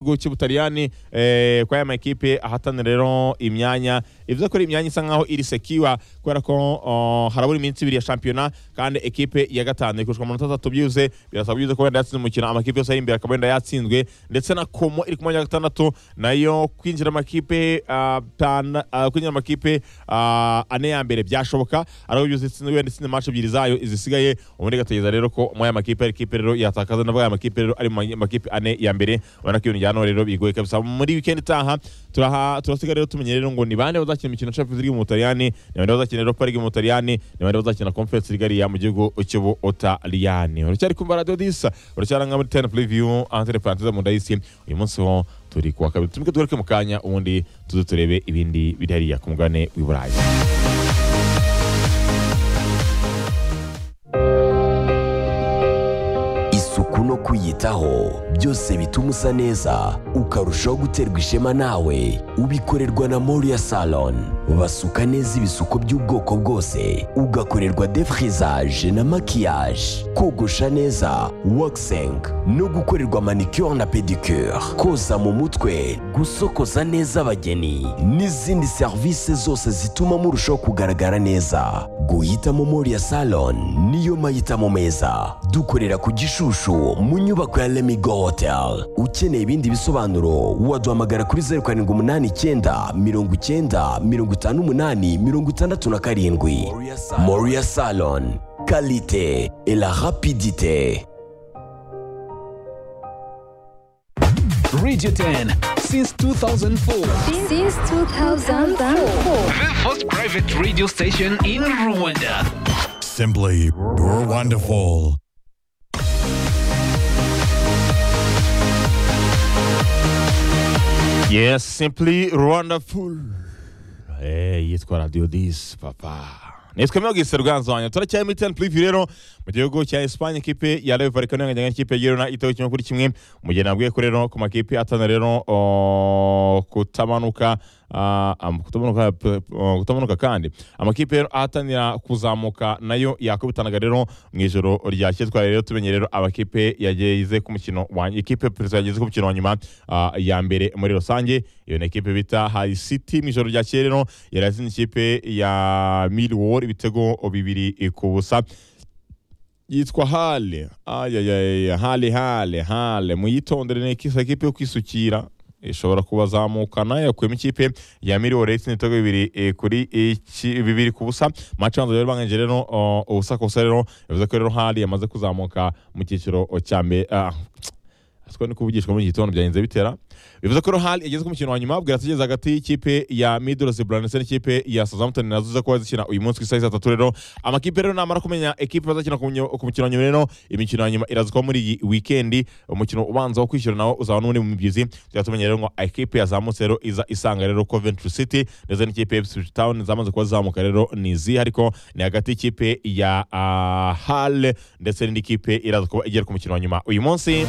gihugu cy'ubutaliyani eh, kwa aya makipe ahatanira rero imyanya ivuze ko ari imyanya isa nkaho iri sekiwa kubera ko oh, harabura iminsi ibiri ya shampiyona kandi ekipe ya gatanu ikurushwa amanota atatu byuze birasaba byuze ko wenda yatsinze umukino amakipe yose ari imbere akaba wenda yatsinzwe ndetse na komo iri ku mwanya wa gatandatu nayo kwinjira amakipe ah, tana- ah, kwinjira amakipe ah, ane ya mbere byashoboka ariko byuze itsinze wenda itsinze match ebyiri zayo izisigaye ubundi igategereza rero ko muri aya makipe ari ikipe rero yatakaza nabwo aya makipe rero ari mu ma- makipe ane ya mbere ubona ko ibintu bya none rero bigoye kabisa muri weekend itaha turaha turasiga rero tumenye rero ngo ni bande bazakina imikino ya Champions League mu Butaliyani ni bande bazakina Europa League mu Butaliyani ni bande bazakina Conference League ariya mu gihugu cy'Ubutaliyani uracyari kumva Radio Disa uracyaranga muri 10 preview entre parenthèses mu ndayisi uyu munsi ho turi kuwa kabiri tumike tugaruke mu kanya ubundi tuze turebe ibindi biri hariya ku mugabane w'i Burayi isuku no kwiyitaho byose bituma usa neza ukarushaho guterwa ishema nawe ubikorerwa na moriya salon basuka neza ibisuko by'ubwoko bwose ugakorerwa defrizaje na makiyaje kogosha neza waxing no gukorerwa manicure na pedicure koza mu mutwe gusokoza neza abageni n'izindi serivisi zose zituma murushaho kugaragara neza guhitamo moriya salon niyo mahitamo meza dukorera ku gishushu mu nyubako ya lemigo hotel ukeneye ibindi bisobanuro waduhamagara kuri zeru karindwi umunani icyenda mirongo icyenda mirongo itanu umunani mirongo itandatu na karindwi moriya salon kalite et la rapidite Radio 10 since 2004. Since 2004. The first private radio station in Rwanda. Simply you're wonderful. Yes, simply wonderful. Eh, yitwa Radio Dis papa. Nitwa Miogi Serganzo wanyu. Turacyari muri 10 preview rero mu gihugu cya Espagne ikipe ya Real Vallecano yanganya n'ikipe ya Girona itawe kimwe kuri kimwe. Mu gihe nabwiye ko rero ku makipe atana rero oh, kutamanuka ah, am- kutamanuka p- oh, kutamanuka kandi amakipe rero ahatanira kuzamuka nayo yakubitanaga rero mu ijoro ryakeye twari rero tumenye rero amakipe yageze ku mukino wa ikipe perezida yageze ku mukino wa nyuma ah, ya mbere muri rusange iyo ni ikipe bita High City mu ijoro ryakeye rero yari yazinze ikipe ya Millwall ibitego bibiri ku busa yitwa hale ayayaya hale hale hale muyitondere ni ikisa kipe yo kwisukira ishobora kubazamukana yakuyemo ikipe ya miliyoni itsinda ibitego bibiri eh, kuri iki- bibiri ku busa mace abanza rero banganyije rero oh, ubusa ku busa rero bivuze ko rero hali yamaze kuzamuka mu cyiciro oh, cya mbere ah, siko ni kuvugishwa muri iki gitondo byagenze bitera bivuze ko Rohal yageze ku mukino wa nyuma bwira atageze hagati y'ikipe ya Middlesbrough Brandsen n'ikipe ya Southampton nazo ziza kuba zikina uyu munsi ku isaha itatu rero amakipe rero namara kumenya ekipe bazakina ku munyo- ku mukino wa nyuma rero imikino ya nyuma irazwa muri iyi weekend umukino ubanza wo kwishyura nawo uzaba n'undi mu mibyizi tujya tumenya rero ngo ekipe yazamutse rero iza isanga rero Coventry City ndetse n'ikipe ya Ipswich Town zamaze kuba zizamuka rero ni izihe ariko ni hagati y'ikipe ya uh, Hull ndetse n'indi kipe iraza kuba igera ku mukino wa nyuma uyu munsi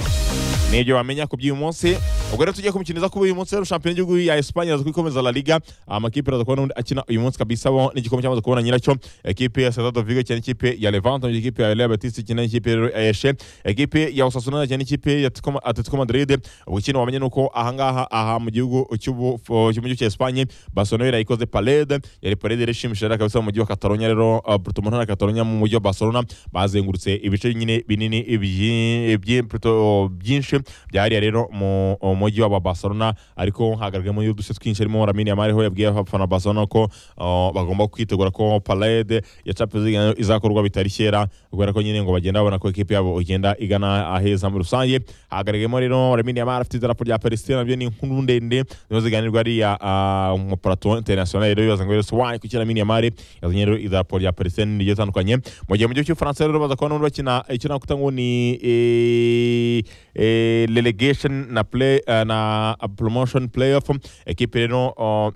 nibyo bamenya ku by'uyu munsi ubwo rero tugiye ku mukino iza kuba uyu munsi rero shampiyona y'igihugu ya Espagne iraza kubikomeza La Liga amakipe araza kubona undi akina uyu munsi kabisa bo n'igikombe cyamaze kubona nyiracyo ekipe ya Celta de Vigo cyane ikipe ya Levante mu gihe ikipe ya Real Betis cyane ikipe rero ya Elche ekipe ya Osasuna cyane ikipe ya Atletico Ma- Atletico Madrid ubukino wamenye nuko ahangaha aha mu gihugu cy'ubu mu gihugu cya Espagne Barcelona yari ikoze parade yari parade rero ishimishije kabisa mu mujyi wa Catalonia rero uh, Porto mu ntara ya Catalonia mu mujyi wa Barcelona bazengurutse ibice nyine binini ibyi- ibyi- Porto byinshi byahariya rero mu mu mujyi wa Barcelona ariko hagaragayemo uduce twinshi harimo Lamine Yamal ho yabwiye abafana ba Barcelona ko uh, bagomba kwitegura ko parade ya Champions League nayo izakorwa bitari kera kubera ko nyine ngo bagenda babona ko ekipe yabo igenda igana aheza muri rusange hagaragayemo rero Lamine Yamal afite idarapo rya Palestine nabyo ni inkuru ndende nizo ziganirwa ariya ah, mu plateau international rero bibaza ngo rero why kuki Lamine Yamal yazanye rero idarapo rya Palestine rigiye tandukanye mu gihe mu gihugu cy'Ubufaransa rero baza kubona n'undi bakina ikina kuta ngo ni eh, eh, relegation na play ah, na promotion playoff ekipe rero oh,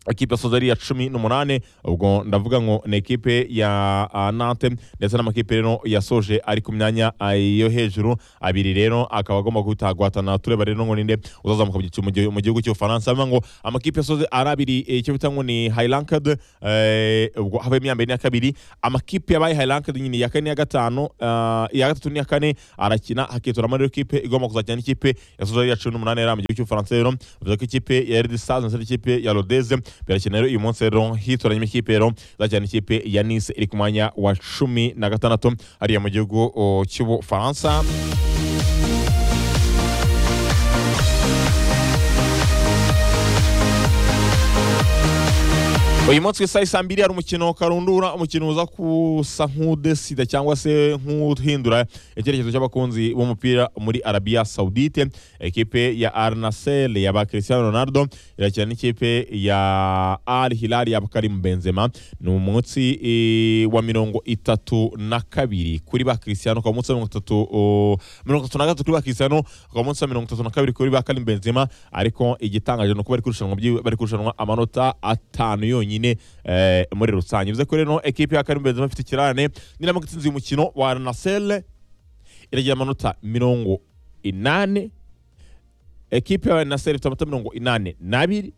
ikipe yasoza ari iya cumi n'umunani ubwo ndavuga ngo ni ikipe ya ah, nante ndetse n'amakipe rero yasoje ari ku myanya ah, yo hejuru abiri rero akaba agomba guhitagwatana tureba rero ngo ninde uzazamuka mu gicu- mu gihu- mu gihugu cy'ubufaransa bivuga ngo amakipe yasoze ari abiri eh, icyo bita ngo ni highranked eh, ubwo havuyemo iya mbere n'iya kabiri amakipe yabaye highranked nyine iya kane n'iya gatanu ah, iya gatatu n'iya kane arakina hakitoramo rero ikipe igomba kuzakina n'ikipe yasoza ari iya cumi n'umunani yari mu gihugu cy'ubufaransa rero bivuze ko ikipe ya redi stars ndetse n'ikipe ya rodeze birakina rero uyu munsi rero hitoranyemo ikipe rero izakina n'ikipe ya nice iri ku mwanya wa cumi na gatandatu hariya mu gihugu oh, cy'ubufaransa uyu munsi ku isaha isa mbiri hari umukino karundura umukino uza kusa nk'udesida cyangwa se nk'uhindura icyerekezo cy'abakunzi b'umupira muri arabiya sawudite ekipe ya arnasel ya ba cristiano ronaldo irakina n'ikipe ya al hilal ya karim benzema ni umunsi eh, wa mirongo itatu na kabiri kuri ba cristiano ukaba umunsi wa mirongo itatu oh, mirongo itatu na gatatu kuri ba cristiano ukaba umunsi wa mirongo itatu na kabiri kuri ba karim benzema ariko igitangaje ni uko bari kurushanwa byi- bari kurushanwa amanota atanu yonyine eh, muri rusange bivuze ko rero ekipe ya karim benzema ifite ikirane niramo gutsinze uyu mukino wa arnasel iragira amanota mirongo inani ekipe ya naseri ifite amanota mirongo inani n'abiri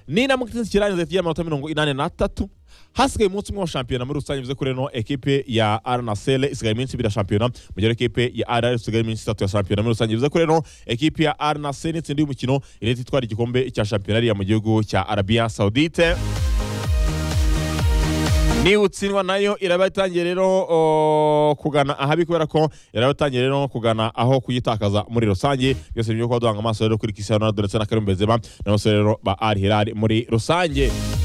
ninamuka itsinzi kirangiza kigira amanota mirongo inani n'atatu hasigaye umunsi umwe wa shampiyona muri rusange bivuze ko rero ekipe ya arnasele isigaye iminsi ibiri ya shampiyona mu gihe ekipe ya arr isigaye iminsi itatu ya shampiyona muri rusange bivuze ko rero ekipe ya arnasele itsindiye umukino irahita itwara igikombe cya shampiyona ariya mu gihugu cya arabiya saudite niba utsindwa nayo iraba itangiye rero o, kugana ahabi kubera ko iraba itangiye rero kugana aho kuyitakaza muri rusange byose ni ibyo kuba duhanga amaso rero kuri Cristiano Ronaldo ndetse na Karim Benzema n'abasore rero ba Al Hilal muri rusange